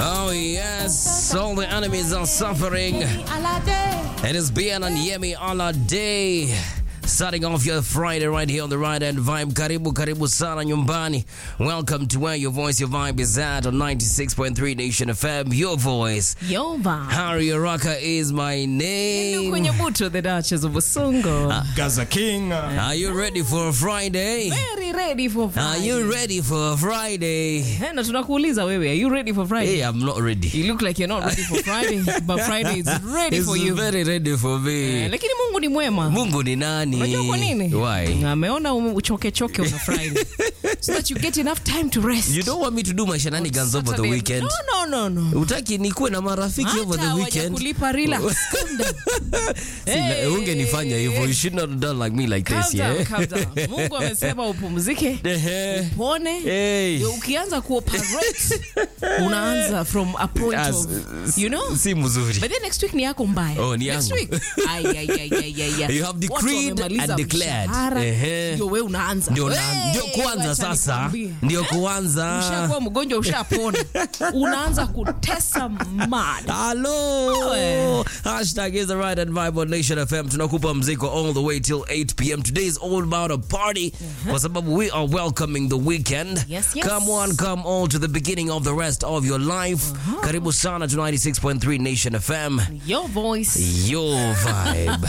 Oh, yes, all the enemies are suffering. It is Bien and Yemi all day. Starting off your Friday right here on the right hand vibe. Karibu, karibu sana nyumbani. Welcome to where your voice, your vibe is at on 96.3 Nation FM. Your voice. Yova. Harry Araka is my name. kwenye buto the Duchess of Usungo. Gaza King. Are you ready for a Friday? Very ready for Are Friday. you ready for a Friday? Eh, na tunakuuliza wewe, are you ready for Friday? Hey, I'm not ready. You look like you're not ready for Friday, but Friday is ready It's for you. very ready for Eh, me. lakini Mungu ni mwema. Mungu ni nani? Unajua kwa nini? Why? Ameona ume- uchoke choke on a Friday. so that you get enough time to rest. You don't want me to do my shenanigans over the Saturday. weekend. No, no, no, no. Utaki nikuwe na marafiki over the Hata weekend. hawajakulipa relax. Calm down. Si, Hey, ungenifanya hivyo. You should not have done like me like calm this, down, yeah? calm down. Mungu amesema upumzike. Ehe. Pone. Hey. Ndio ukianza kuoperate unaanza from a point As- of you know si mzuri. but then next week ni yako mbaya Oh, ni next yangu. week ay, ay, ay, ay, ay, ay. You have Watu decreed wamemaliza and declared. mshahara, Ehe. ndio wewe unaanza Ndio na- Hey, ndio kuanza wacha sasa. nikwambie. Ndio kuanza. ushakuwa mgonjwa ushapona unaanza kutesa mad Hello. Wewe. Hashtag is the right and vibe on Nation FM. Tunakupa mziko all the way till 8 p.m. Today is all about a party. Kwa sababu we are welcoming the weekend. Yes, yes. Come on, come all to the beginning of the rest of your life. Karibu sana to 96.3 Nation FM. your voice Your vibe.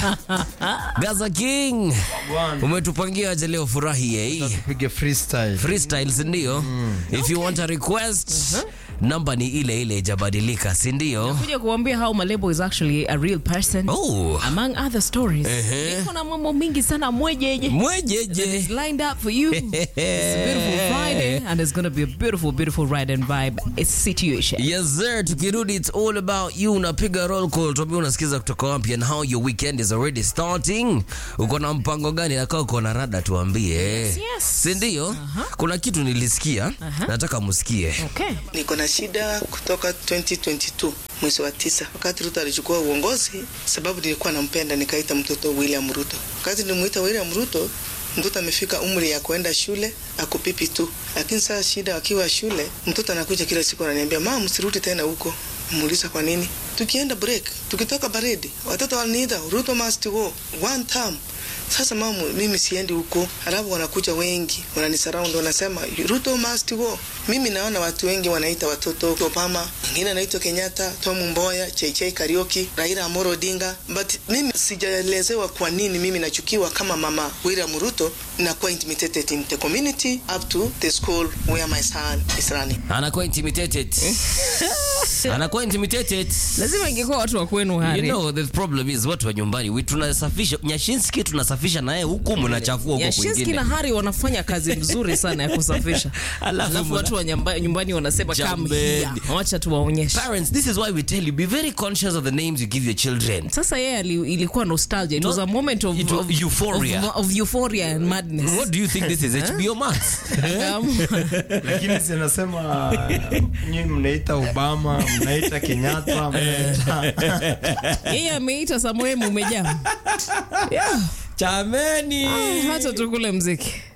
Gaza King. Umetupangia aje leo furahi eh? Tupige freestyle. freestyle sindio if you want a request namba ni ile ile ijabadilika sindio kuja kuambia how malebo is actually a real person oh. among other stories Ehe. iko na mambo mingi sana mwejeje mwejeje is lined up for you. it's a beautiful Friday, and it's going to be a beautiful, beautiful ride and vibe situation. yes sir tukirudi it's all about you unapiga roll call tuambia unasikiza kutoka wapi and how your weekend is already starting uko na mpango gani nakaa uko na rada tuambie yes. sindio kuna kitu nilisikia nataka musikie Okay. niko na shida kutoka 2022 mwezi wa tisa wakati Ruto alichukua uongozi, sababu nilikuwa nampenda, nikaita mtoto William Ruto. Wakati nilimuita William Ruto, mtoto amefika umri ya kuenda shule akupipi tu, lakini sasa shida, akiwa shule mtoto anakuja kila siku ananiambia, mama, msirudi tena huko. Muuliza kwa nini? Tukienda break, tukitoka baridi, watoto wananiita Ruto must go one time sasa mama, mimi siendi huko, halafu wanakuja wengi wananisurround, wanasema Ruto must go. Mimi naona watu wengi wanaita watoto Obama, mwingine anaitwa Kenyatta, Tom Mboya, JJ Kariuki, Raila Amolo Odinga, but mimi sijaelezewa kwa nini mimi nachukiwa kama mama William Ruto, nakuwa intimidated in the community up to the school where my son is running. anakuwa intimidated anakuwa intimidated lazima ingekuwa watu wa kwenu You hari know, the problem is watu wa nyumbani we tunasafisha Nyashinski tunasafisha naye huku mnachafua huko Yashinski kwingine. na Hari wanafanya kazi nzuri sana ya kusafisha, Alafu alafu mna- watu wa nyamba- nyumbani wanasema come Jambeni. here, wacha tuwaonyeshe. Parents, this is why we tell you be very conscious of the names you give your children. Sasa yeye ali- ilikuwa nostalgia, it was No, a moment of, it was of, euphoria. of, of euphoria and madness. What do you think this is? HBO Max? Um, Lakini sinasema nyinyi mnaita Obama, mnaita Kenyatta, mnaita yeye ameita Samuel umejaa. Yeah. Chameni. Hata tukule mziki.